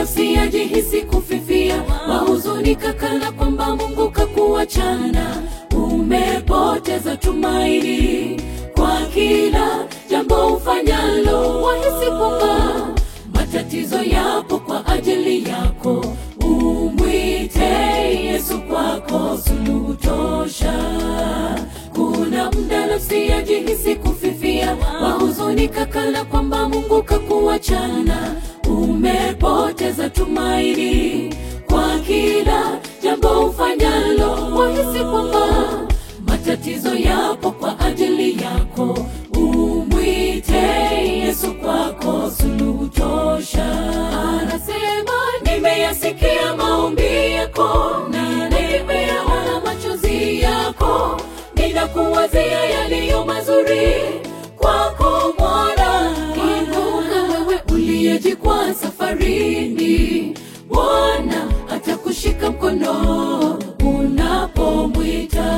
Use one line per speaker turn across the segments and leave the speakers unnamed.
nafsi yajihisi kufifia, wahuzunika kana kwamba Mungu kakuachana, umepoteza tumaini kwa kila jambo ufanyalo, wahisi kwamba matatizo yapo kwa ajili yako, umwite Yesu kwako suluhu tosha. Kuna muda nafsi yajihisi kufifia, wahuzunika kana kwamba Mungu kakuachana, umepoteza tumaini kwa kila jambo ufanyalo, wahisi kwamba matatizo yapo kwa ajili yako, umwite Yesu kwako suluhu tosha. Anasema, nimeyasikia maombi yako na nimeyaona machozi yako, ninakuwazia yaliyo mazuri kwako Bwana. Inuka wewe uliyejikwaa safarini, Bwana atakushika mkono unapomwita.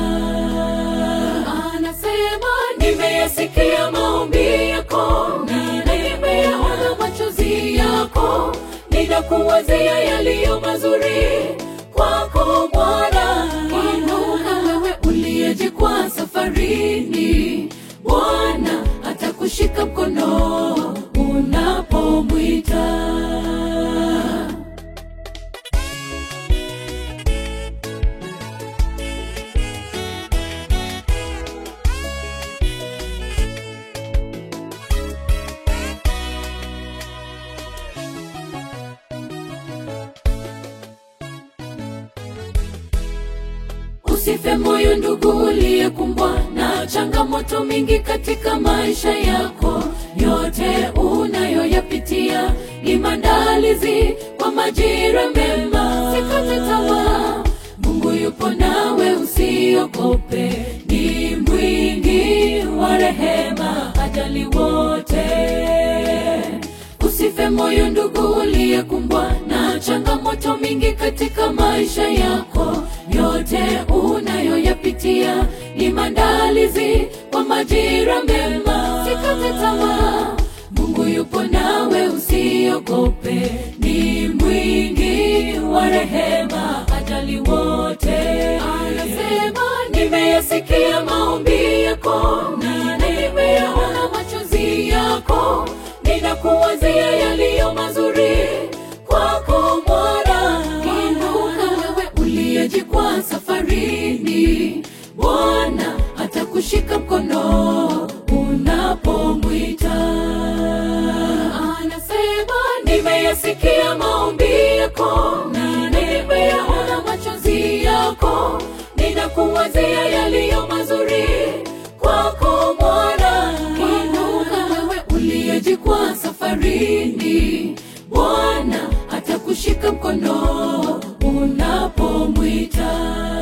Anasema, nimeyasikia maombi yako na nimeyaona machozi yako, ninakuwazia yaliyo mazuri kwako Bwana. Inuka wewe uliyejikwaa safarini, Bwana atakushika mkono unapomwita. Usife moyo ndugu, uliyekumbwa na changamoto mingi katika maisha yako. Yote unayoyapitia ni maandalizi kwa majira mema. Sikate tamaa, Mungu yupo nawe, usiogope. Ni mwingi wa rehema, ajali wote Usife moyo ndugu, uliyekumbwa na changamoto mingi katika maisha yako. Yote unayoyapitia ni maandalizi kwa majira mema. Sikate tamaa, Mungu yupo nawe, usiogope. Ni mwingi wa rehema, ajali wote. Anasema, nimeyasikia maombi yako na nimeyaona machozi yako ninakuwazia yaliyo mazuri kwako Bwana. Inuka wewe uliyejikwaa safarini, Bwana atakushika mkono unapomwita. Anasema, nimeyasikia maombi yako na nimeyaona machozi yako, ninakuwazia yaliyo mazuri kwako Bwana. Inuka wewe uliyejikwaa safarini, Bwana atakushika mkono unapomwita.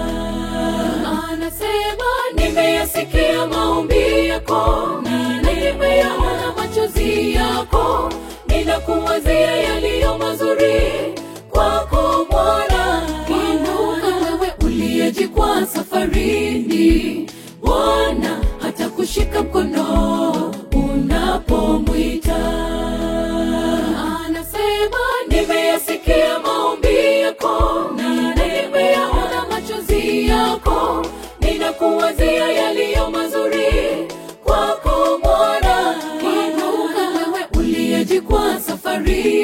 Anasema, nimeyasikia maombi yako na nimeyaona machozi yako, ninakuwazia yaliyo mazuri kwako Bwana. Inuka wewe uliyejikwaa safarini, Bwana atakushika mkono unapomwita. Anasema, nimeyasikia maombi yako na nimeyaona machozi yako, ninakuwazia yaliyo mazuri kwako Bwana. Inuka wewe uliyejikwaa safari